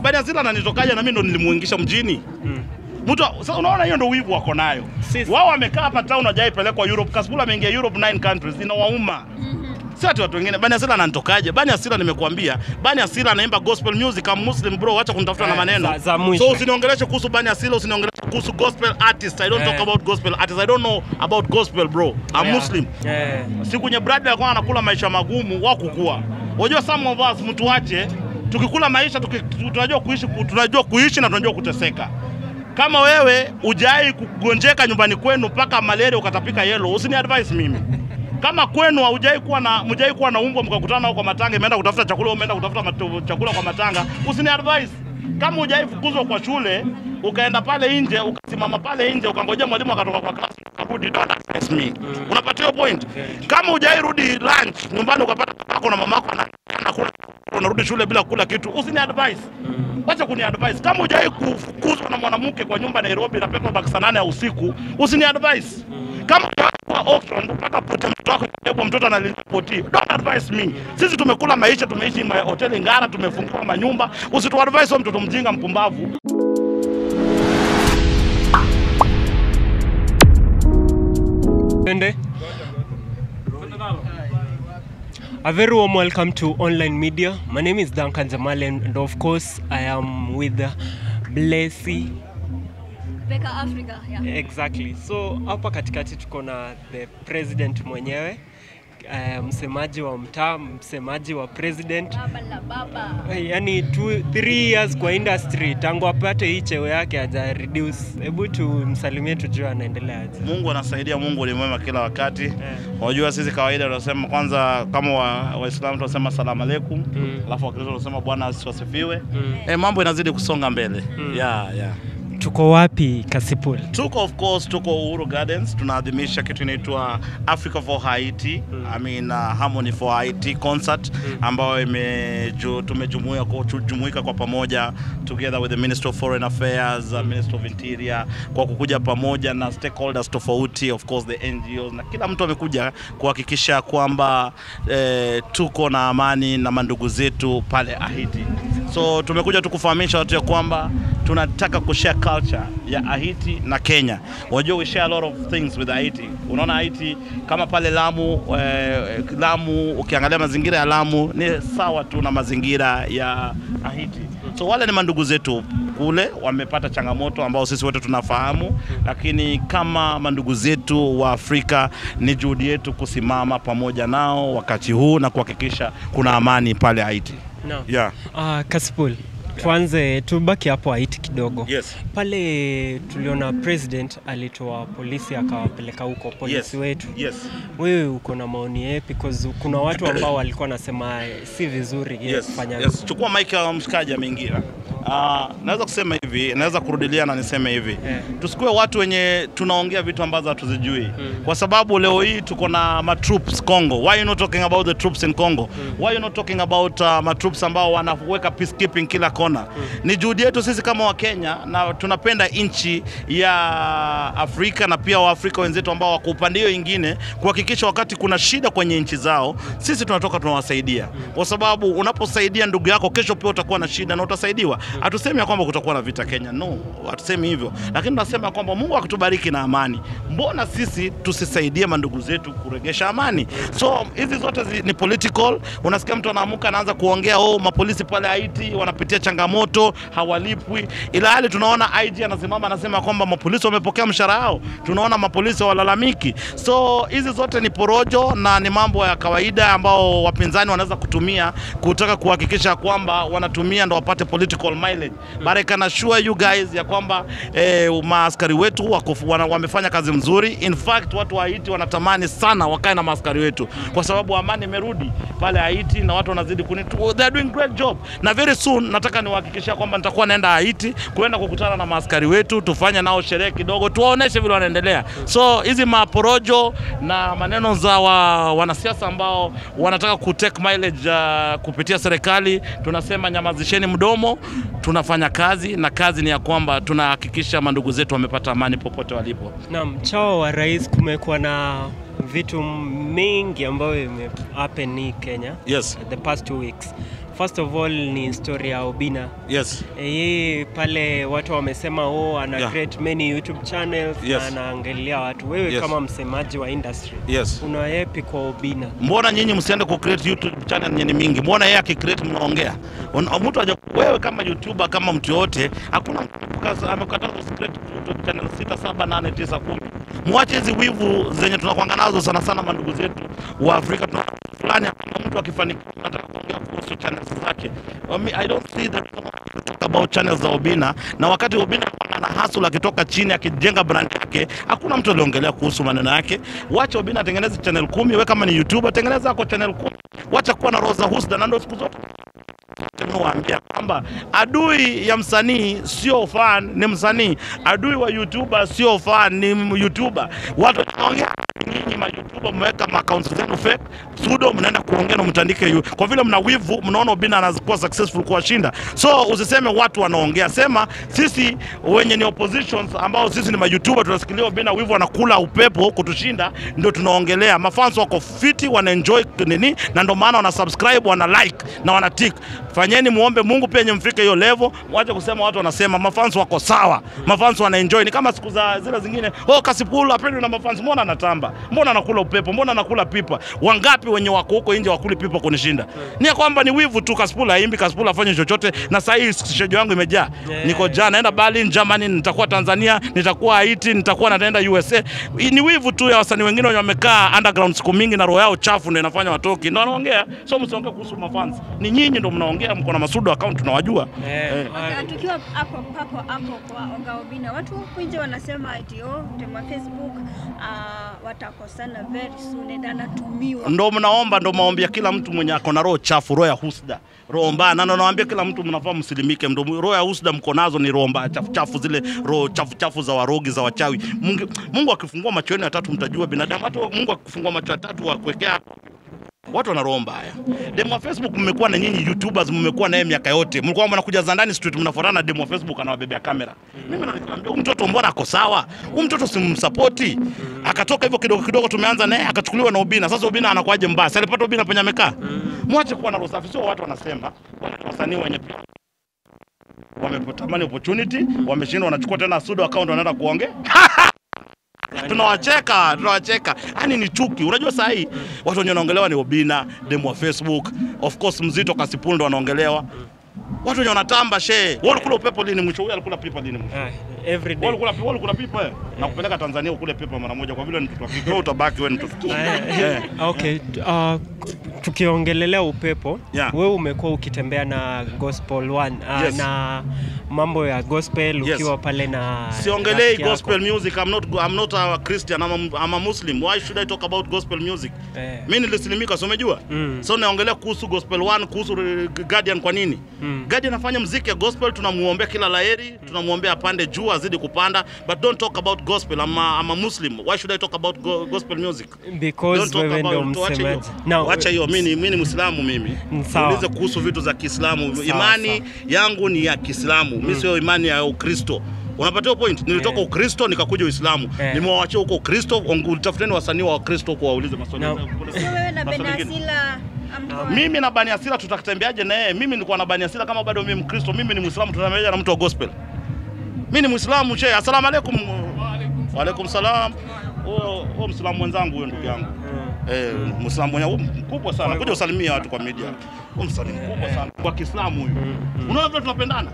Bani Asila ananitokaje na mimi ndo nilimuingisha mjini? Mm. Mtu sasa unaona hiyo ndo wivu wako nayo. Sisi- Wao wamekaa hapa town hajaipelekwa Europe. Kasipul ameingia Europe 9 countries inawauma. Si ati watu wengine. Bani Asila ananitokaje? Bani Asila nimekuambia. Bani Asila anaimba gospel music kama Muslim bro, acha kunitafuta na Eh, maneno. za- za mwisho. so usiniongeleshe kuhusu Bani Asila, usiniongeleshe kuhusu gospel artist. I don't Eh. talk about gospel artist. I don't know about gospel bro. I'm Yeah. Muslim. Eh. Si kwenye brada alikuwa anakula maisha magumu wa kukua. Unajua some of us mtu wache tukikula maisha tuki, tunajua kuishi tunajua kuishi na tunajua kuteseka. Kama wewe ujai kugonjeka nyumbani kwenu mpaka malaria ukatapika yellow, usini advise mimi. Kama kwenu haujai kuwa na mjai kuwa na umbwa mkakutana nao kwa matanga, imeenda kutafuta chakula, umeenda kutafuta matu, chakula kwa matanga, usini advise. Kama hujai fukuzwa kwa shule ukaenda pale nje ukasimama pale nje ukangojea mwalimu akatoka kwa class ukarudi, don't advise me. Unapata hiyo point? Kama hujai rudi lunch nyumbani ukapata babako na mamako ana- anakula unarudi shule bila kula kitu, usini advise. Wacha kuni advise. Kama hujai kufukuzwa na mwanamke kwa nyumba Nairobi na pepa baki saa nane ya usiku, usini advise. Kama hujai kwa auction mpaka pote mtoto wako kwa mtoto analia poti, don't advise me. Sisi tumekula maisha, tumeishi ma hoteli ngara, tumefungua manyumba, usitu advise huyo mtoto mjinga mpumbavu. Twende. A very warm welcome to online media. My name is Duncan Jamal and of course I am with uh, Blessy. Beka Africa, yeah. Exactly. So hapa katikati tuko na the president mwenyewe uh, msemaji wa mtaa, msemaji wa president Baba la baba. yani two, three years kwa industry tangu apate hii cheo yake haja reduce. Hebu tumsalimie tujue anaendeleaje. Mungu anasaidia, Mungu ni mwema kila wakati. Unajua sisi kawaida tunasema kwanza, kama wa- Waislamu tunasema salamu alaikum, Mm. alafu Wakristo tunasema Bwana asifiwe. Mm. Eh, mambo inazidi kusonga mbele. Mm. Yeah, yeah. Tuko wapi Kasipul? Tuko of course, tuko Uhuru Gardens, tunaadhimisha kitu inaitwa Africa for Haiti, Mm. I mean uh, Harmony for Haiti concert ambayo imeju, tumejumuika kwa, jumuika kwa pamoja together with the Minister of Foreign Affairs, uh, Minister of Interior kwa kukuja pamoja na stakeholders tofauti, of course the NGOs na kila mtu amekuja kuhakikisha kwamba eh, tuko na amani na mandugu zetu pale Haiti. So tumekuja tu kufahamisha watu ya kwamba tunataka kushare culture ya Haiti na Kenya. Unajua we share a lot of things with Haiti. Unaona Haiti kama pale Lamu eh, Lamu ukiangalia mazingira ya Lamu ni sawa tu na mazingira ya Haiti. So wale ni mandugu zetu kule wamepata changamoto ambao sisi wote tunafahamu, lakini kama mandugu zetu wa Afrika ni juhudi yetu kusimama pamoja nao wakati huu na kuhakikisha kuna amani pale Haiti. No. Yeah. Uh, Kasipul, tuanze tubaki hapo Haiti kidogo. Yes. Pale tuliona president alitoa polisi akawapeleka huko polisi Yes. wetu. Yes. Wewe uko na maoni yapi? Because kuna watu ambao walikuwa nasema si vizuri yeye Yes, kufanya yes. Chukua mic ya mshikaji ameingia. Uh, naweza kusema hivi, naweza kurudilia na niseme hivi Eh. tusikuwe watu wenye tunaongea vitu ambazo hatuzijui kwa sababu leo hii tuko na matroops Congo. Why you not talking about the troops in Congo? Why you not talking about uh, matroops ambao wanaweka peacekeeping kila kona? Ni juhudi yetu sisi kama Wakenya na tunapenda nchi ya Afrika na pia Waafrika wenzetu ambao wako upande hiyo ingine kuhakikisha wakati kuna shida kwenye nchi zao sisi tunatoka tunawasaidia, kwa sababu unaposaidia ndugu yako, kesho pia utakuwa na shida na utasaidiwa. Hatusemi ya kwamba kutakuwa na vita Kenya, no, hatusemi hivyo, lakini tunasema kwamba Mungu akitubariki na amani, mbona sisi tusisaidie mandugu zetu kuregesha amani? So hizi zote zi, ni political. Unasikia mtu anaamuka anaanza kuongea oh, mapolisi pale Haiti wanapitia changamoto, hawalipwi, ila hali tunaona IG anasimama anasema kwamba mapolisi wamepokea mshahara wao, tunaona mapolisi walalamiki. So hizi zote ni porojo na ni mambo ya kawaida ambao wapinzani wanaweza kutumia kutaka kuhakikisha kwamba wanatumia ndo wapate political mileage. But I can assure you guys ya kwamba eh, maaskari wetu wako, wana, wamefanya kazi mzuri. In fact watu wa Haiti wanatamani sana wakae na maaskari wetu kwa sababu amani imerudi pale Haiti na watu wanazidi kuni they are doing great job, na very soon nataka niwahakikishia kwamba nitakuwa naenda Haiti kuenda kukutana na maaskari wetu, tufanye nao sherehe kidogo, tuwaoneshe vile wanaendelea. So hizi maporojo na maneno za wa, wanasiasa ambao wanataka kutake mileage uh, kupitia serikali, tunasema nyamazisheni mdomo, tunafanya kazi na kazi ni ya kwamba tunahakikisha mandugu zetu wamepata amani popote walipo. Naam, chao wa rais, kumekuwa na vitu mingi ambayo ime happen hii Kenya Yes. the past two weeks. first of all ni story ya Obina. Yes. Eh, Yeye pale watu wamesema oh, ana Yeah. create many YouTube channels Yes. na anaangalia watu. Wewe Yes. kama msemaji wa industry Yes. una yepi kwa Obina? Mbona nyinyi msiende ku create YouTube channel yenye mingi? Mbona yeye akicreate mnaongea? Un- Mtu aje wewe kama YouTuber kama mtu yote, hakuna mtu kaza- amekataza create YouTube channel 6 7 8 9 10. Mwache hizi wivu zenye tunakuanga nazo sana sana mandugu zetu wa Afrika tuna fulani kama mtu akifanikiwa anataka kuongea kuhusu channels zake. I, mean, I don't see the reason why to talk about channels za Obina na wakati Obina ana hustle akitoka chini akijenga brand yake, hakuna mtu aliongelea kuhusu maneno yake. Wacha Obina atengeneze channel kumi, wewe kama ni YouTuber tengeneza yako channel kumi. Wacha kuwa na Rosa Husda na ndio siku zote tumewaambia kwamba adui ya msanii sio fan, ni msanii. Adui wa YouTuber sio fan, ni m- YouTuber. Watu wanaongea nyinyi ma YouTuber mmeweka ma accounts zenu fake pseudo, mnaenda kuongea na mtandike yu. Kwa vile mna wivu, mnaona Obina anakuwa successful kuwashinda. So usiseme watu wanaongea, sema sisi wenye ni oppositions ambao sisi ni ma YouTuber tunasikilia Obina wivu anakula upepo kutushinda, ndio tunaongelea. Mafans wako fiti, wana enjoy nini, na ndio maana wana subscribe, wana like na wana tick. Fanyeni muombe Mungu pia nyinyi mfike hiyo level, mwache kusema watu wanasema mafans wako sawa, mafans wana enjoy. Ni kama siku za zile zingine, oh Kasipul apendwi na mafans, mbona anatamba, mbona anakula upepo, mbona anakula pipa? Wangapi wenye wako huko nje wakuli pipa kunishinda? Ni ya kwamba ni wivu tu. Kasipul haimbi, Kasipul afanye chochote, na saa hii stage yangu imejaa, Yeah. niko jana naenda Berlin, Germany, nitakuwa Tanzania, nitakuwa Haiti, nitakuwa nataenda USA. Hii Ni wivu tu ya wasanii wengine wenye wamekaa underground siku mingi na roho yao chafu ndio inafanya watoki, ndio wanaongea. So msiongee kuhusu mafans, ni nyinyi ndio mnaongea, mko na masudo account tunawajua. Eh, Eh. ah, Okay, tukiwa hapo hapo hapo kwa Oga Obina, watu huku nje wanasema ati oh, tema Facebook uh, watakosana very soon and anatumiwa. ndo mnaomba, ndo maombi ya kila mtu mwenye ako na roho chafu, roho ya husda, roho mbaya. Na ndo nawaambia kila mtu mnafaa msilimike, ndo roho ya husda mko nazo ni roho mbaya chafu chafu, zile roho chafu chafu za warogi za wachawi. Mungu, Mungu akifungua macho yenu ya tatu mtajua binadamu. Hata Mungu akifungua macho ya tatu akuwekea watu wana roho mbaya. Demo wa Facebook mmekuwa na nyinyi YouTubers, mmekuwa naye miaka yote, mlikuwa mnakuja za ndani street, mnafuatana na demo wa Facebook anawabebea kamera. Mimi nakwambia huyu mtoto mbona ako sawa? Huyu mtoto simsapoti. Akatoka hivyo kidogo kidogo, tumeanza naye akachukuliwa na Ubina. Sasa Ubina anakuwaje mbaya? Sasa alipata Ubina penye amekaa. Mwache kuwa na roho safi, sio watu wanasema wale wasanii wenye wametamani opportunity, wameshindwa, wanachukua tena sudo account, wanaenda kuongea tunawacheka tunawacheka, yani ni chuki. Unajua saa hii watu wenye wanaongelewa ni Obina, demu wa Facebook, of course Mzito Kasipul ndo wanaongelewa. Watu wenye wanatamba she, wewe ulikula upepo lini mwisho? Huyu alikula pipa lini mwisho? ah, every Wewe day. ulikula wewe ulikula pipa eh? Na kupeleka Tanzania ukule pipa mara moja, kwa vile ni mtoto wa kike, wewe utabaki wewe ni mtoto. Eh. Okay, uh, tukiongelelea upepo Yeah. wewe umekuwa ukitembea na Gospel One uh, Yes. na mambo ya gospel Yes. ukiwa pale na Siongelei rafiki yako. gospel music. I'm not I'm not a Christian. I'm a, I'm a Muslim. Why should I talk about gospel music? Eh. Mimi nilislimika, so umejua? Mm. So naongelea kuhusu Gospel One, kuhusu eh, Guardian kwa nini? Mm. Guardian anafanya mziki ya gospel, tunamuombea kila laheri, tunamuombea apande juu, azidi kupanda, but don't talk about gospel. I'm a, I'm a Muslim. Why should I talk about go, gospel music? Don't because talk wewe ndio about- tuache hiyo. msemaji Now, Wacha hiyo, mimi ni mimi ni Muislamu mimi. Mm, sawa. Niulize kuhusu vitu za Kiislamu. Sawa, Imani sawa. yangu ni ya Kiislamu. Mimi sio imani ya Ukristo. Unapata hiyo point? Nilitoka Eh. Ukristo nikakuja Uislamu. Eh. Nimewaachia huko Ukristo, ongu- tafuteni wasanii wa Ukristo huko waulize maswali. Now- So wewe na Maswali mengine. Benasila amko Mimi na Bani Asira tutatembeaje na yeye? Mimi nilikuwa na Bani Asira kama bado mimi Mkristo, mimi ni Muislamu, tutatembeaje na mtu wa gospel? Mimi ni Muislamu che. Asalamu alaykum. Wa alaykum salam. Huyo huyo Muislamu mwenzangu huyo ndugu yangu. Eh, Muislamu mwenye huyo mkubwa sana. Kuja usalimia watu kwa media. Huyo msalimu mkubwa sana kwa Kiislamu huyo. Unaona vile tunapendana?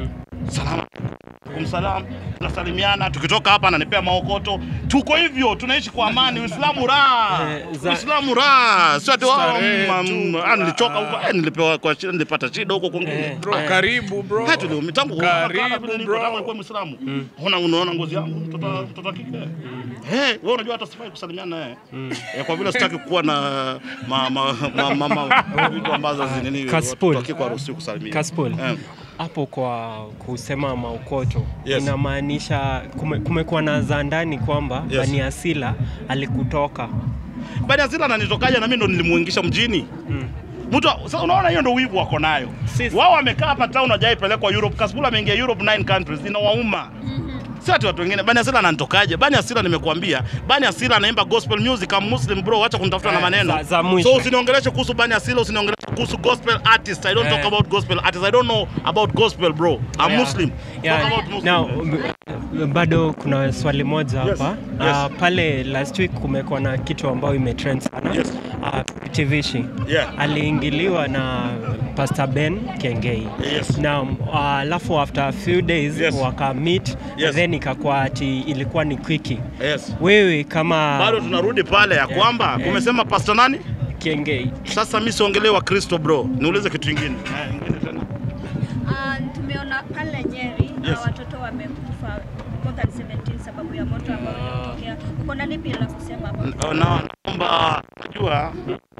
Salamu alaykum salam. Tunasalimiana, tukitoka hapa ananipea maokoto. Tuko hivyo, tunaishi kwa amani. Uislamu raha. Eh, za- Uislamu raha. Sio ati wao Starehe mm, tu, mm, ah, nilichoka huko. Eh, nilipewa kwa shida, nilipata shida huko kwingine. Eh. Bro, karibu bro. Hata leo mitangu Karibu, bro. nilikuwa Muislamu. Unaona unaona ngozi yangu mtoto mtoto wa kike. Eh, wewe unajua hata sifai kusalimiana naye. Eh, kwa vile sitaki kuwa na ma ma ma ma- ma vitu ambazo zinini Kasipul. watu wa kike hawaruhusiwi kusalimia. Kaspol Eh. hapo kwa kusema maukoto Yes. inamaanisha kume, kumekuwa na za ndani kwamba Yes. Bani Asila alikutoka Bani Asila ananitokaje na mimi ndo nilimuingisha mjini. mm. Mtu sasa unaona hiyo ndio wivu wako nayo. Sisi- Wao wamekaa hapa town hajaipelekwa Europe. Kasipul ameingia Europe 9 countries inawauma. Si ati watu wengine. Bani Asila ananitokaje? Bani Asila nimekuambia. Bani Asila anaimba gospel music. I'm Muslim bro, acha kunitafuta na Eh, maneno. za- za mwisho. so usiniongeleshe kuhusu Bani Asila, usiniongeleshe kuhusu gospel artist. I don't Eh. talk about gospel artist. I don't know about gospel, bro. I'm Yeah. Muslim. Yeah. Talk about Muslim. Now, m- bado kuna swali moja Yes, hapa yes. Ah, pale last week kumekuwa na kitu ambayo imetrend sana Yes. Ah, Tivishi Yeah. aliingiliwa na Pastor Ben Kengei Yes. na ah, alafu after a few days Yes. waka meet Yes. then ikakuwa ati ilikuwa ni quickie. Yes. Wewe kama Bado tunarudi pale ya Yeah. kwamba Yeah. kumesema pastor nani? Kengei Sasa mimi siongelee wa Kristo bro. Niulize kitu kingine. Eh, ingine tena. Ah, tumeona pale Nyeri Yes. na watoto wamekufa more than 17 sababu ya moto ambao umetokea. Uko na lipi la kusema hapo? Na- naomba najua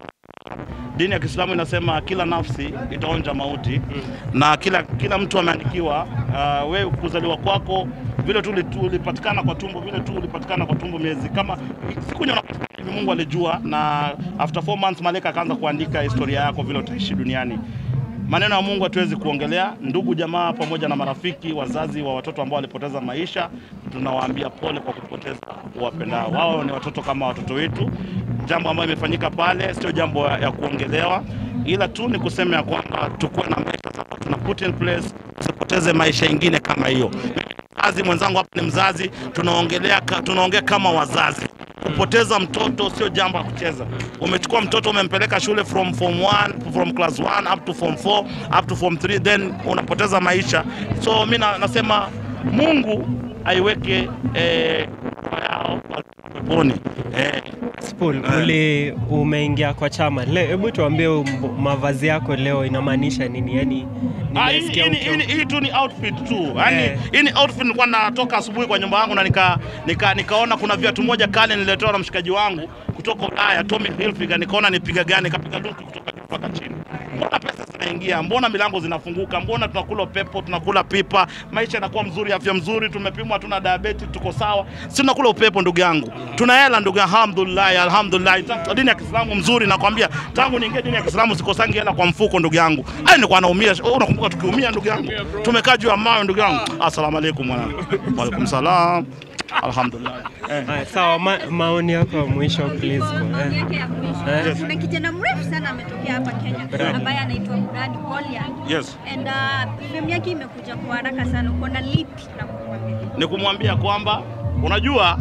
dini ya Kiislamu inasema kila nafsi itaonja mauti na kila kila mtu ameandikiwa uh, wewe kuzaliwa kwako vile tu uli- tu ulipatikana kwa tumbo vile tu ulipatikana kwa tumbo miezi kama siku yenye unapatikana hivi Mungu alijua na after four months malaika akaanza kuandika historia yako vile utaishi duniani maneno ya Mungu hatuwezi kuongelea. Ndugu jamaa, pamoja na marafiki, wazazi wa watoto ambao walipoteza maisha, tunawaambia pole kwa kupoteza wapendao. Wao ni watoto kama watoto wetu. Jambo ambalo imefanyika pale sio jambo ya ya kuongelewa, ila tu ni kusema ya kwamba tukuwe na maisha ambayo tuna put in place, tusipoteze maisha ingine kama hiyo. Mzazi mwenzangu hapa ni mzazi, tunaongelea ka- tunaongea kama wazazi kupoteza mtoto sio jambo la kucheza. Umechukua mtoto umempeleka shule from form 1 from class 1 up to form 4 up to form 3 then unapoteza maisha. So mi na- nasema Mungu aiweke eh, roho yao peponi eh, Spool, Eh. uli umeingia kwa chama. Le- Hebu tuambie um- mavazi yako leo inamaanisha nini? Yani Ah, hii- nimesikia hii ni- ukiwa- hii ni- hii tu ni outfit tu yani Eh. hii ni outfit nilikuwa natoka asubuhi kwa nyumba yangu na nika, nika, nikaona kuna viatu moja kale niletewa na mshikaji wangu kutoka Ulaya Tommy Hilfiger nikaona nipiga gani nikapiga duki kutoka juu mpaka chini mbona pesa zinaingia mbona milango zinafunguka mbona tunakula upepo tunakula pipa maisha yanakuwa mzuri afya mzuri tumepimwa hatuna diabetes tuko sawa si tunakula upepo ndugu yangu tuna hela ndugu yangu alhamdulillah alhamdulillah Ta- dini ya Kiislamu mzuri nakwambia tangu niingie dini ya Kiislamu sikosangi hela kwa mfuko ndugu yangu ai nilikuwa naumia Oh, unakumbuka tukiumia ndugu yangu tumekaa juu ya mawe ndugu yangu assalamu alaikum mwanangu wa alaikum salam alhamdulillah eh. Haya, sawa, ma, maoni yako ya mwisho please. Kwa maoni Eh. yake ya mwisho, Eh. kuna kijana mrefu sana ametokea hapa Kenya Brad. ambaye anaitwa Brad Goliath. yes And uh, film yake imekuja kwa haraka sana. Uko na lipi la kumwambia? ni kumwambia kwamba unajua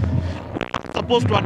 supposed to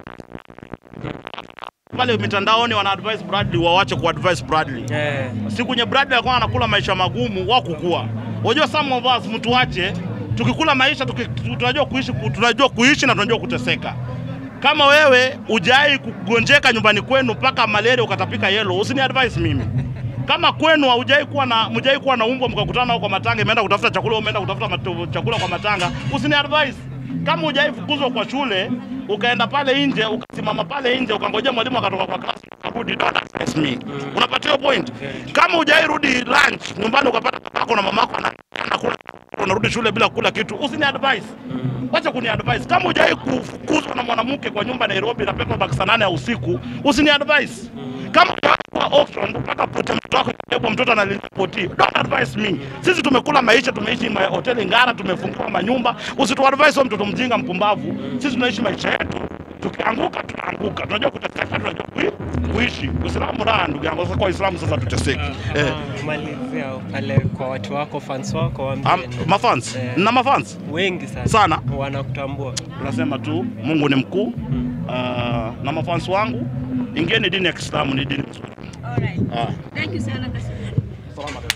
pale mitandaoni wana advise Bradley wawache ku advise Bradley Eh. siku nye Bradley alikuwa anakula maisha magumu wa kukua. Unajua some of us mtu wache tukikula maisha tuki, tunajua kuishi tunajua kuishi na tunajua kuteseka. Kama wewe ujai kugonjeka nyumbani kwenu mpaka malaria ukatapika yellow, usini advise mimi. Kama kwenu haujai kuwa na mjai kuwa na umbwa mkakutana huko kwa matanga, imeenda kutafuta chakula, umeenda kutafuta matu, chakula kwa matanga, usini advise. Kama hujai fukuzwa kwa shule ukaenda pale nje ukasimama pale nje ukangojea mwalimu akatoka kwa class ukarudi, don't advise me. Unapata hiyo point? Kama hujai rudi lunch nyumbani ukapata babako na mamako ana- anakula unarudi shule bila kula kitu, usini advise. Wacha kuni advise. Kama hujai kufukuzwa na mwanamke kwa nyumba Nairobi na pepa baki saa nane ya usiku, usini advise. Kama hujawahi kuwa auction mpaka pote mtoto wako kwa mtoto analilia poti, don't advise me. Sisi tumekula maisha, tumeishi ma hoteli ngara, tumefungiwa manyumba. Usitu advise huyo mtoto mjinga mpumbavu. Sisi tunaishi maisha yetu. Tukianguka tunaanguka, tunajua kuteseka, tunajua kui, kuishi. Uislamu raha, ndugu yangu. Sasa kwa Uislamu sasa tuteseki. Eh. Ah, Malizia pale kwa watu wako fans wako waambie Am, mafans Eh. na mafans wengi sana, Sana. wanakutambua. tunasema tu Mungu ni mkuu. Uh, na mafans wangu, ingieni dini ya Kiislamu, ni dini nzuri. Alright. Ah. Thank you sana Kassim. Salama.